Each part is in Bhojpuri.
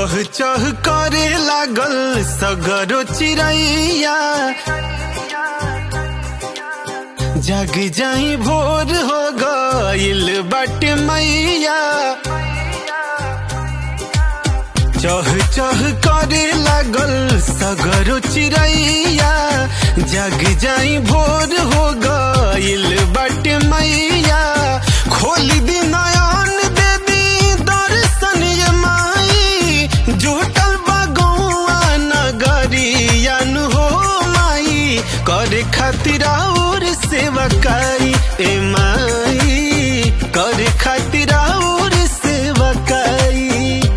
चह चह करे लागल सगरो चिड़ैया जग जाई भोर हो गइल बाटे मैया चह चह करे लागल सगरो चिड़ैया जग जाई भोर हो गइल बाटे मैया खोल दी नयन देवी दर्शन ये माई जुटल बगौआ नगरियन हो माई करे खातिर और सेवा करी ए माई करे खातिर और सेवा करी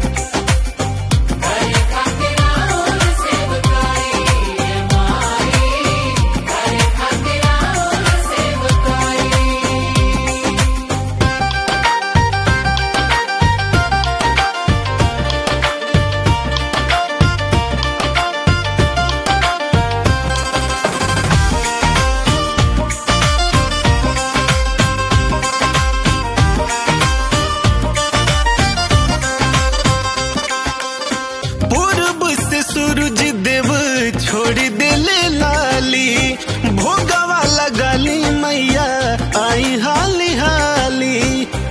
पूर्व से सूरज देव छोड़ देले लाली भोगवा लगाली मैया आई हाली हाली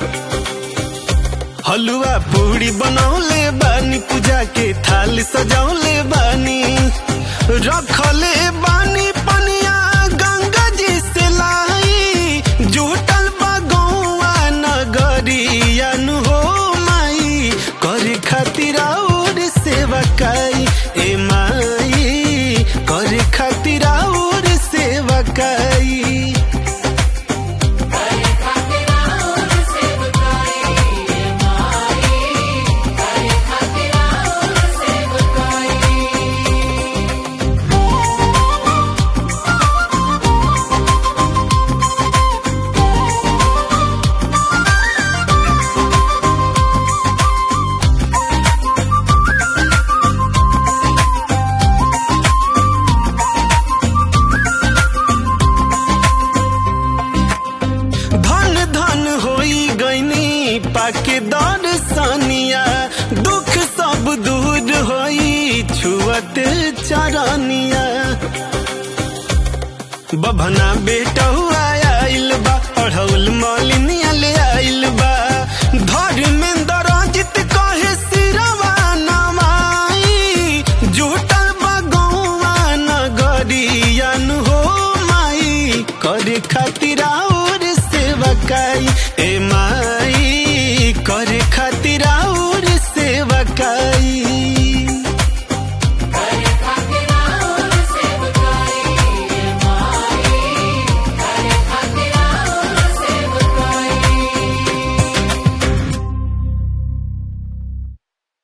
हलुआ पूरी बनौले बानी पूजा के थाल सजौले बानी रखले बानी पनिया गंगा जी से लाई जुटल बगौआ नगरियन हो माई करे खातिर और सेवा काई ए माई करे खातिर और सेवा काई धन धन होई गईनी पाके दर्शनिया दुख सब दूर होई छुअत चरनिया बभना बेटा हुआ आइल बा अढ़ौल मलिनिया ले आइल बा धर्मेंद्र अजित कहे सिरवा नमाई जुटल बगौआ नगरियन हो माई करे खातिर